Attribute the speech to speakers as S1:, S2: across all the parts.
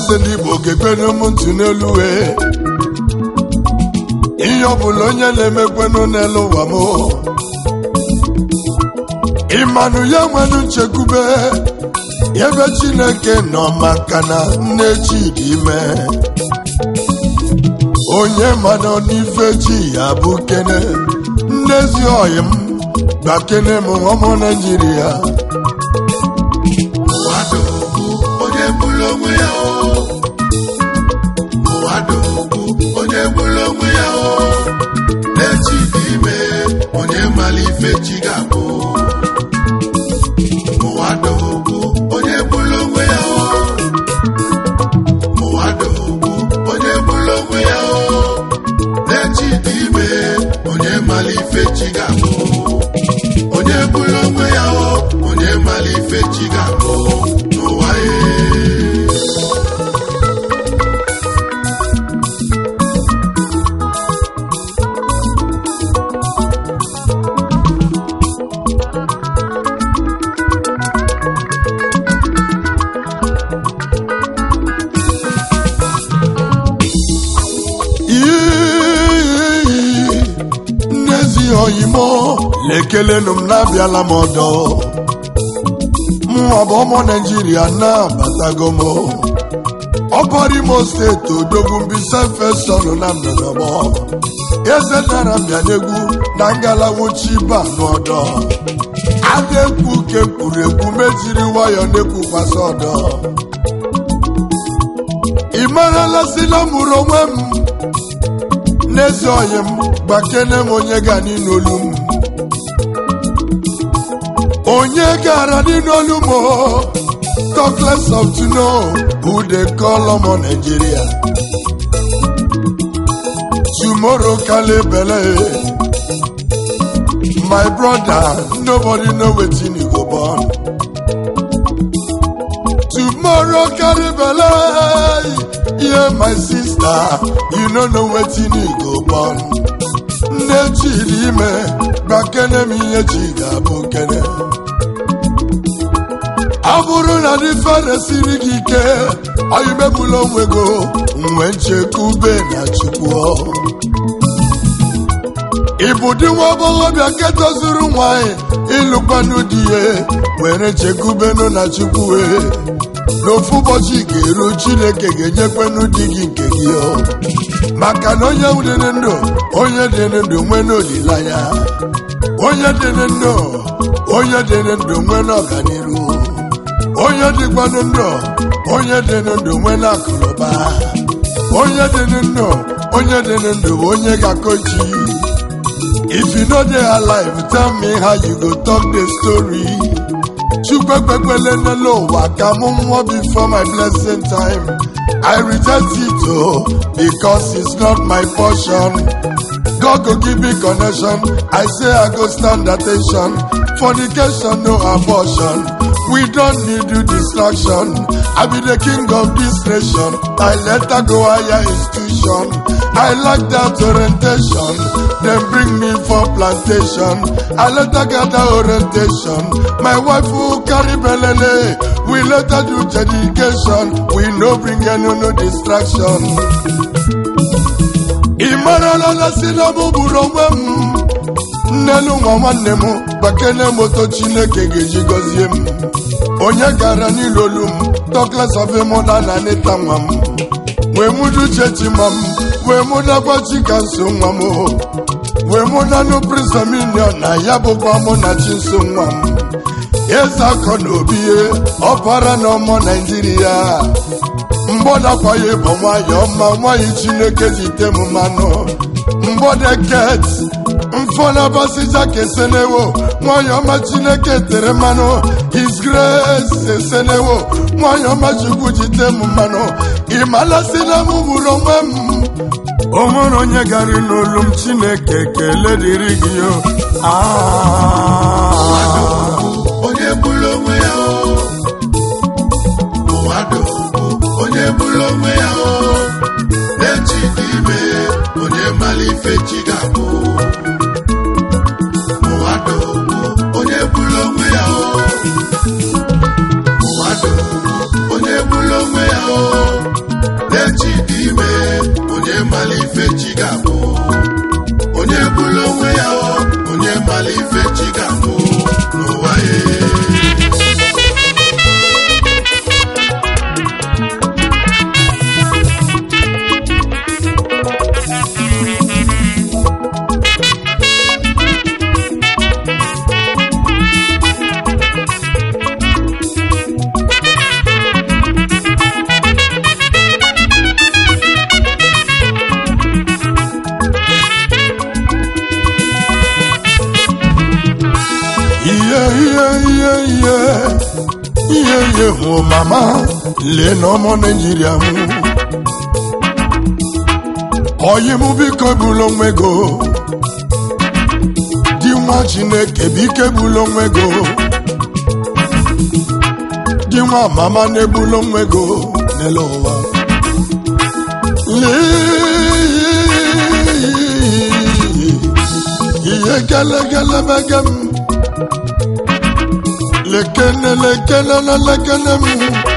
S1: eze ndị igbo gekwenụ m ntị n'elu wee ihe ọbụla onye na-emekwenụ n'elu ụwa m ịmanụ ya nwere nchekwube ebe chineke nọ maka na nne chi dị ime onye mana n'ife chi ya bụ kene nnezi ọyị m gbakene m ọmụ naijiria
S2: Ụwadị okwu onye bụrụ onwe ya o Ụwadị okwu onye bụrụ onwe ya o na-echi dị ime onye mara ife chi ga-abụ Ụwadị okwu onye bụrụ onwe ya o Ụwadị okwu onye bụrụ onwe ya o na-echi dị ime onye mara ife chi ga-abụ onye bụrụ onwe ya o onye mara ife chi ga-abụ n'ụwa ya
S1: iyi nnezi oyimo lekelenụ m na-abịala m ọdọ mụọ bụ ụmụ naijiria na-abatago m ọbọrọ imo steeti odogwu mbisa fesọnụ na nnọnọgbọ eze nara bịa n'egwu na ngalawuchi ba n'ọdọ ada ekwu ke kwuru ekwu mejiri nwayọ na-ekwukwasị ọdọ ị marala si na mụrụ onwe m n'ezi ọyị m gbakene m onye ga n'olu m onye gara n'olu m o, talk less of to know who they call ọmọ Nigeria tomorrow kale bele my brother nobody know wetin e go born tomorrow carry belle yeah my sister you no know wetin e go born nne chidi ime gbakene m ihe chi ga-abụ kene ọ bụrụ na dị fere siri gị ike oyimebula onwe go nwe nchekwube na chukwu ịbụ dị nwa agbọghọbịa nke tozuru nwanyị ịlụkwanụ di ya were nchekwubenụ na chukwu wee n'ofu ụbọchị ga-eru chineke ga-enyekwanụ di gị nke gị o maka na onye dị ndụ onye dị ndụ nwee n'olileanya onye dị ndụ onye dị ndụ nwee n'ọganiru onye dịkwanụ ndụ onye dị ndụ nwee n'akụnụba onye dị ndụ onye dị ndụ bụ onye ga-akọchi if you no dey alive tell me how you go talk the story chukwekpekwele n'elu ụwa ka mụ nwụọ before my blessing time i reject it o because it's not my portion god go give me connection i say i go stand attention fornication no abortion we don't need you distraction i be the king of this nation i later go higher institution i like that orientation dem bring me for plantation i later gather orientation my wife who carry belele we later do dedication we no bring any no distraction ị marala na si na mụ bụrụ onwe m nnenu nwa nwanne m gbakene moto chineke ga-eji gọzie m onye gara n'ilolu m tokles of mụna na nịta nwa m wee mụdu chechi ma m wee mụdakwa chika nso nwa m wee mụdanụ prisominion na ya bụkwa mụ na chi nso nwa m eze akọ na obi ọbara na ọmọ naijiria mgbọdakwa ya bụ nwayọ ma nwanyị chineke jite m mmanụ mgbọdeket mfọnabasija kesenewo nwanyị ọma chineke tere mmanụ his grace esenewo nwanyị ọma chukwu jite m mmanụ ịmalasị na m bụrụ onwe m o nwere onye gara n'olu m chineke kele dịrị gị o Ah.
S2: onye bụrụ onwe ya o ụwa dị ogbu onye bụrụ onwe ya o na-echi dị ime onye mara ife chi ga-abụ ụwa dị ogbu onye bụrụ onwe ya o ụwa dị ogbu onye bụrụ onwe ya o na-echi dị ime onye mara ife chi ga-abụ onye bụrụ onwe ya o onye mara ife chi ga-abụ n'ụwa ya
S1: ihe ihe ihe ihe ihe ihe hụ mama lee na ọmụ naijiria m oyi m biko ebula onwe go di nwa chineke biko ebula onwe go di nwa mama na-ebula onwe go n'elu ụwa lee ihe gelegele mege m lekene lekene na lekene m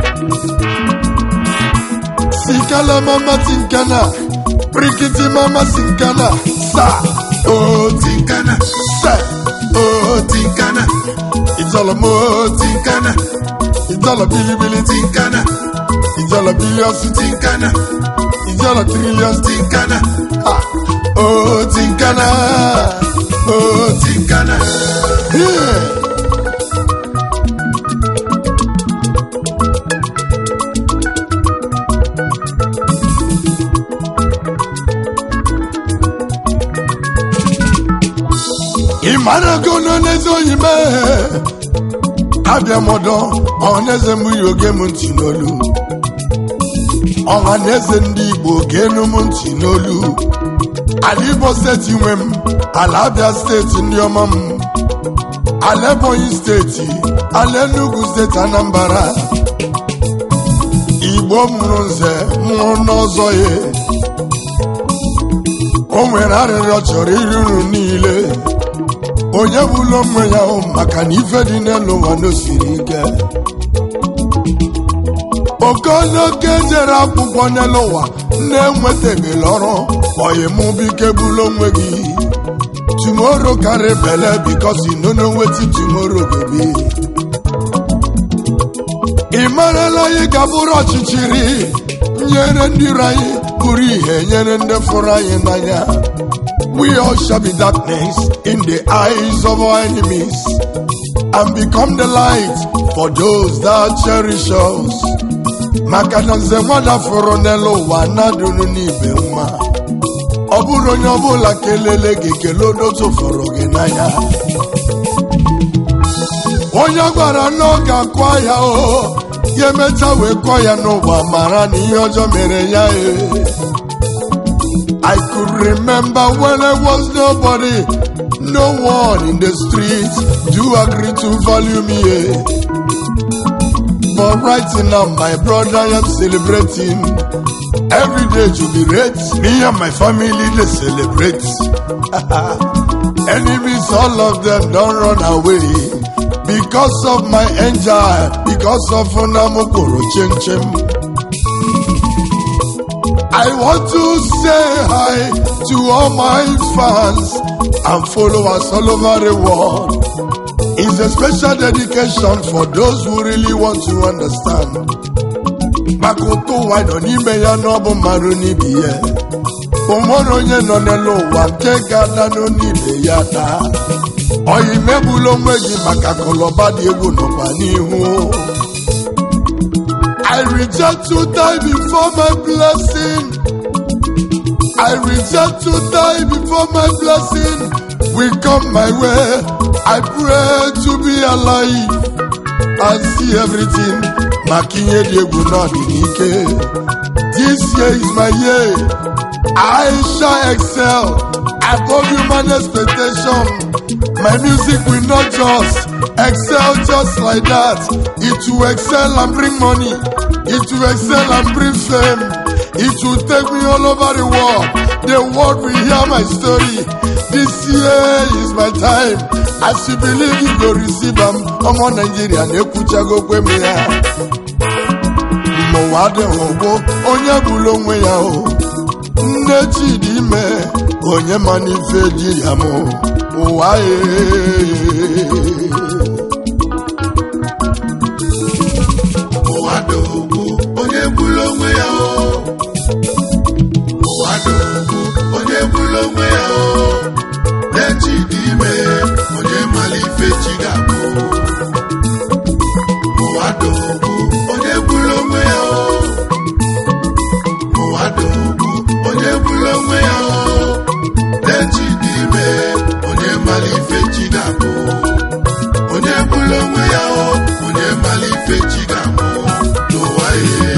S1: sikala mama tinkana prikiti mama sinkana sa oti
S2: tinkana
S1: se oti
S2: tinkana
S1: itala moti
S2: tinkana
S1: itala bilibili
S2: tinkana
S1: itala billions
S2: tinkana
S1: itala trillions
S2: tinkana
S1: ha oti nkana oti
S2: tinkana
S1: yeah. ị mara ego nọ n'eze oyi mee abịa m ọdọ ọhaneze m yi oge m ntị n'olu ọha na eze ndị igbo ga-enu m ntị n'olu ala igbo steeti nwe m ala abịa steeti ndị ọma m ala ebonyi steeti ala enugu steeti anambra igbo mụrụ nze mụrụ n'ọzọ ya o nwere arịrịọ chọrọ iri uru niile onye bụla onwe ya hụ maka na ife dị n'elu ụwa n'osiri ike okonoke jere akwụkwọ n'elu ụwa na-enwetabela ọrụ oyimụ bike bụla onwe gị tomorrow carry belle because you no know wetin tomorrow go be ị marala anyị ga-abụrụ ọchịchịrị nyere ndị iro anyị bụrụ ihe nyere ndị fụrụ anyị n'anya we all shall be darkness in the eyes of our enemies and become the light for those that cherish us maka na nze nwada fụrụ n'elu ụwa na-adụrụ n'ibe mma ọ bụrụ onye ọbụla kelele gị kelee odotu fụrụ gị n'anya onye gwara na ọ ga-akụ ya o ya emecha wee kụọ ya n'ụwa mara na ihe ọjọọ mere ya e I could remember when I was nobody no one in the street do agree to value me eh. but right now my brother I am celebrating every day jubilate me and my family dey celebrate enemies all of them don run away because of my angel because of unamokoro chinchin I want to say hi to all my fans and followers all over the world. It's a special dedication for those who really want to understand. maka ụtụ ụwa nọ n'ime ya n'ọbụ mmadụ n'ibi ya o nwere onye nọ n'elu ụwa nke ga-adanụ n'ibe ya daa oyi megbula onwe gị maka kọlọba dị egwu nọkwa n'ihu I reject to die before my blessing. I reject to die before my blessing will come my way. I pray to be alive and see everything. Makinye Diego Nodinike. This year is my year. I shall excel above human expectation. My music will not just excel just like that. It will excel and bring money. It will excel and bring fame. It will take me all over the world. The world will hear my story. This year is my time. As you believe you go receive am. Ọmọ Nàìjíríà na-ekwuchago kwe m ya. Ma n'ụwa dị ụgbụ onye bụrụ onwe ya o nne chidi ime onye ma n'ife ji ya mụ ụwa ee
S2: ụwa dị ogbu onye bụrụ onwe ya o ụwa dị ogbu onye bụrụ onwe ya o na-echi dị ime onye mara ife chi ga-abụ ụwa dị ogbu onye bụrụ onwe ya o ụwa dị ogbu onye bụrụ onwe ya o na-echi dị ime onye mara ife chi ga-abụ onye bụrụ onwe ya o onye mara ife chi ga-abụ n'ụwa ihe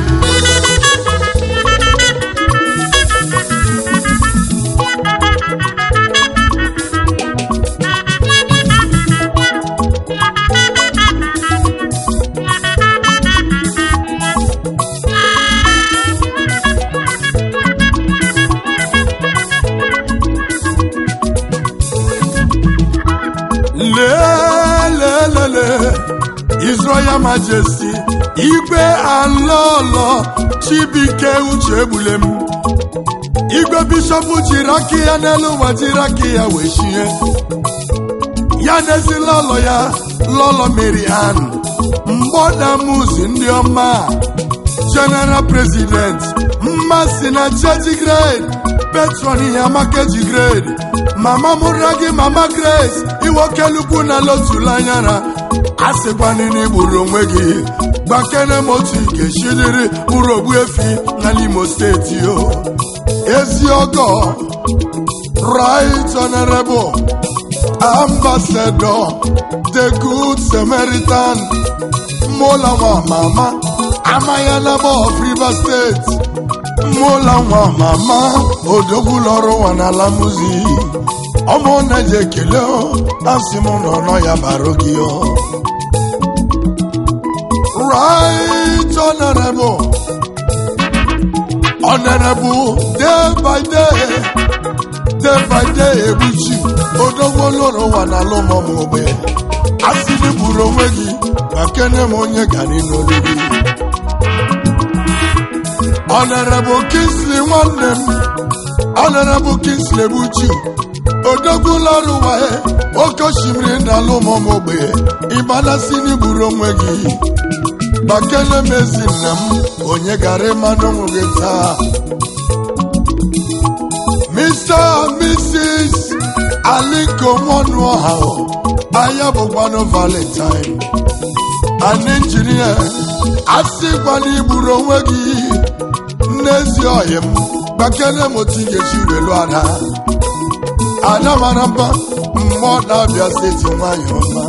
S1: lelelele His Royal Majesty igwe alọlọ Chibike uche egbule m igwe bishọp jiri aka ya n'elu ụwa jiri aka ya wee chie ya n'ezi lọlọ ya lọlọ Mary Ann mgbọdamuzi ndị ọma general president mmasị na cheji grade petron ihe amakeji grade mama mụra gị mama grace iwokelukwu na lotulanyara a sịkwanịna igburu onwe gị gbakene m otu ikechidiri bụrụ ogbu efi na n'imo steeti o ezi ọgọ right honorable ambassador the good samaritan mola nwa mama amayanaba of rivers steeti mola nwa mama odogwu lọrụ nwa n'ala muzi ọmụ na-eji ekele o asị m nọ nọ ya baro gị o right honorable honorable day by day day by day egbuchi odogwu lụrụ ụwa n'ala ụmụmụ ogbe asị gị gburu onwe gị ma kene m onye gara n'olu gị Honorable Kingsley nwanne m Honorable Kingsley Buchi odogwu lọrụ waye oke osimiri n'ala ụmụmụ ogbe ịgbanasị n'igburu onwe gị gbakele m ezi nna m onye gara ịmanụ ụmụ gị taa Mr. and Mrs. Aliko Nwanuoha anya bụkwanụ Valentine an injinia asịkwana igburu onwe gị n'ezi ọhịa m gbakere m otu ị ga-esi welu ada ada mara mma mmụọ na-abịa steeti nwanyị ọma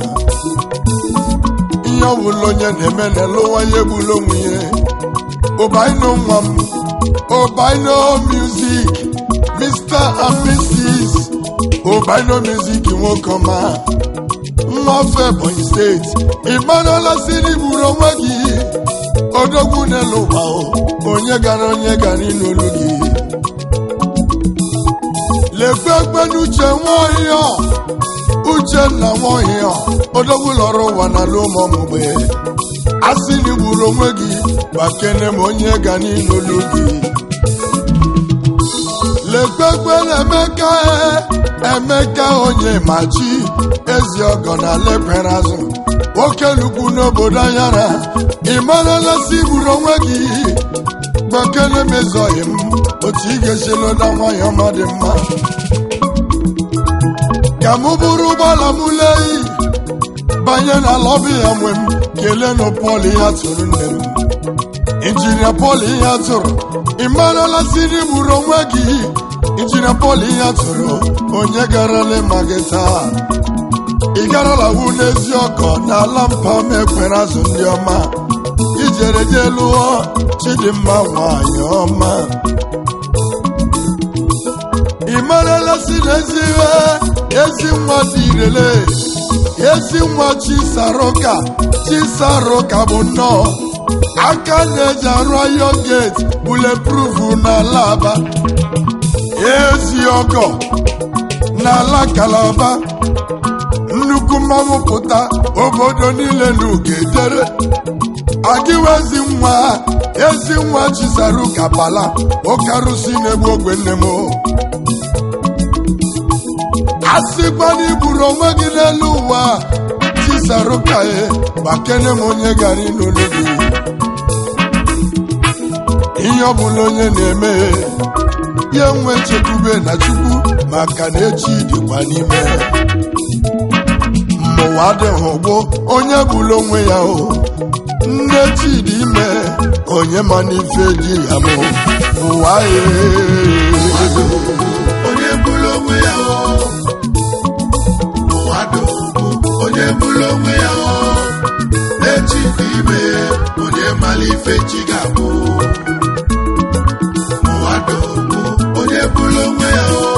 S1: ihe ọbụla onye na-eme n'elu nwanyị egbula onwe ya ụbaino nwa m ụbaino music mr and mrs ụbaino music nwoke ọma nwafe ebonyi steeti ịmarala si n'igburu onwe gị odogwu n'elu ụwa o, onye gara onye gara n'olu gị lekwe ekpe n'uche nwaohịa uchenna nwaohịa odogwu lọrọ ụwa n'ala ụmụmgbe a sị n'igburu onwe gị gbakene m onye ga n'olu gị lekpekpe na-emeka emeka onye machi ezi ọgọ na lepere azụ nwoke lukwu n'obodo anyara ị marala si gburu onwe gị gbakele mezọghị m otu ị ga-esi loda nwanyị ọma dị mma ka mụ bụrụ ụgbọala m leyi banye na lọbi ya nwe m kelee nụ pọl ya tụrụ nne m injinia pọl ya tụrụ ị marala si n'igburu onwe gị injinia pọl ya tụrụ onye gara lema gị taa ị garala wu n'ezi ọkọ n'ala mpa m ekwere azụ ndị ọma ijere je lụọ chidimma nwanyị ọma ị marala si n'ezi ihe ezi nwa dị irele ezi nwa chisaroka chisaroka bụ nnọọ aka na-eji arụ ayọ geti buleproof n'ala aba ezi ọgọ n'ala kalaba nnukwu mmanwụ pụta obodo niile n'ugedere agịwa ezi nwa ezi nwa chisaru kapala oke arụsị na-egbu ogbe nne m asịkwa na iburu onwe gị n'elu ụwa chisaru ka e gbakene m onye gara n'olu gị ihe ọbụla onye na-eme ya nwe chekwube na chukwu maka na echi dịkwa n'ime mmụwa adịghị ụgbụ onye bụla onwe ya o nne chidi ime onye ma n'ife ji ya mụ ụwa
S2: Mmadụ onye bụrụ onwe ya o mmadụ onye bụrụ onwe ya o echi dị ime onye mara ife chi ga-abụ mmadụ onye bụrụ onwe ya o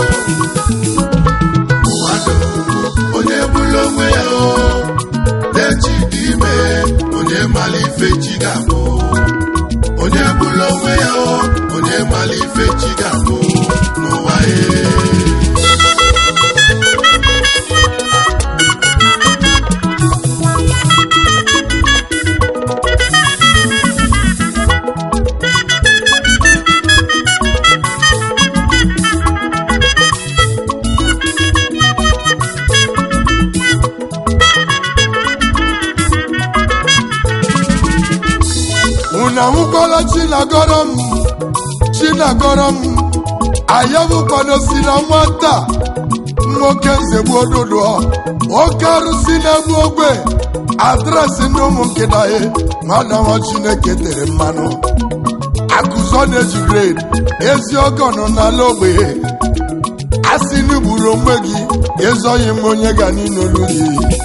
S2: mmadụ onye bụrụ onwe ya o echi dị ime onye mara ife chi ga-abụ onye bụrụ onwe ya o onye mara ife chi ga-abụ n'ụwa ya
S1: unu ahụkwala chinagọrọ m chinagọrọ m ayabụkwado si na nwata nwoke nzegbu ododo oke arụsị na-egbu ogbe adresị ndị ụmụ nkịta ya nwana nwa chineke tere mmanụ akụzọ na-eji grade ezi ọgọ nọ n'ala ogbenye asị n'igburu onwe gị ezoghị m onye ga n'inolu gị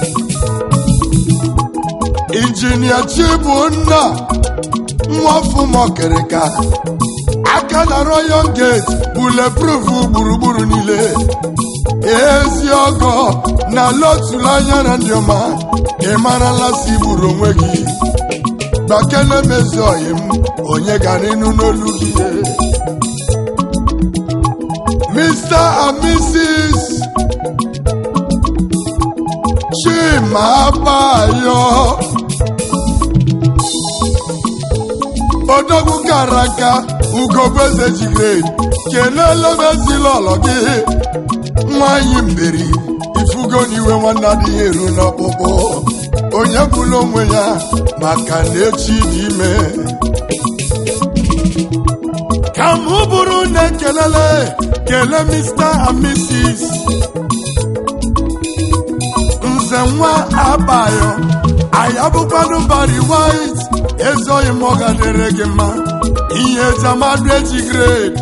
S1: injinia chibunna nwafụmọkịrịka aka na royal gate buleproof gburugburu niile ezi ọgọ na lotulu anya na ndị ọma ị marala si gburu onwe gị gbakele mezi oyi m onye gara ịnụ n'olu gị Mr. and Mrs. Chima Abayo odogwu kara aka ugobeze jigred kelele m ezila ọlọ gị nwanyị mberi ifugo n'iwe nwanne adịghị eru n'ọkpụkpụ onye bụla onwe ya maka na echi dị ime ka m bụrụ na ekelele kele Mr. and Mrs. nze nwa abayo anyị abụkwanụ bari white ezoghị m ọ gadere gị mma ihe jamadu eji grade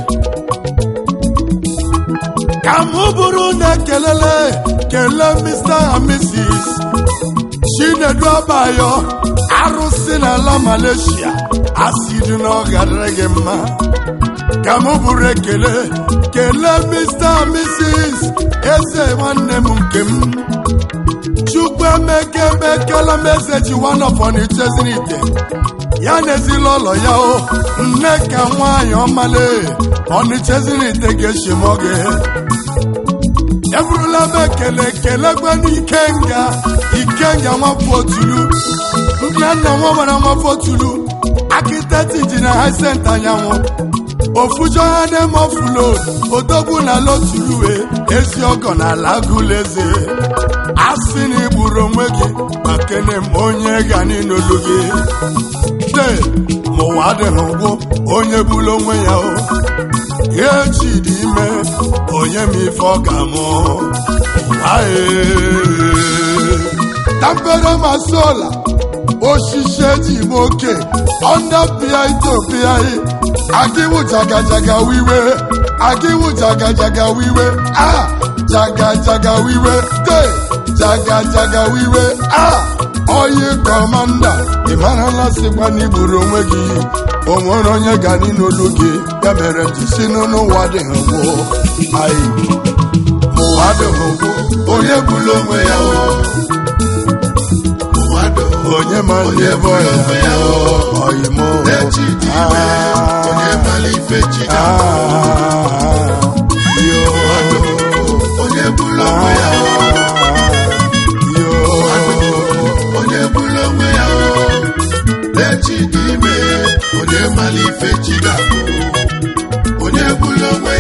S1: ka m bụrụ na ekelele kele Mr. and Mrs. chinedu abayo arụsị n'ala Malaysia asịrị na ọ gadere gị mma ka m bụrụ ekele kelee Mr. and Mrs. eze nwanne m nke m chukwu emeke emekela m eze ji wanọfọnichezinite ya na ezila ụlọ ya o nne ka nwaanyị ọmale ọnichezinite ga-eshim oge eburula m ekele kelegwena ikenga ikenga nwafọ otulu nna nna nwa mara nwafọ otulu akiteti ji na haisent anyanwụ ofujohanemofulo odogwu na lotuluwe ezi ọgọ na ala agụleze asị na igburu onwe gị makene m onye ga n'inolu gị de mụwa adịghị ụgwụ onye bụrụ onwe ya o ya echi dị ime onye ma ife ọ ga-amụ tampere masola osisi eji m oke ọnda pịa ito pịa agịwụ jagajaga wiwe agịwụ jagajaga wiwe a jagajaga wiwe de jagajaga wiwe a oyi kọmanda ị marala sịkwa na igburu onwe gị o nwere onye ga n'olu gị ya mere jisi n'ụwa dịghị gwụ anyị ụwa dịghị gwụ onye bụrụ onwe ya o
S2: mmadụ
S1: onye ma ndị ebe ọya oyimo
S2: echi dị ime onye mara ife chi ga onye bụrụ onwe ya onye bụrụ onwe ya echi onye bụla onwe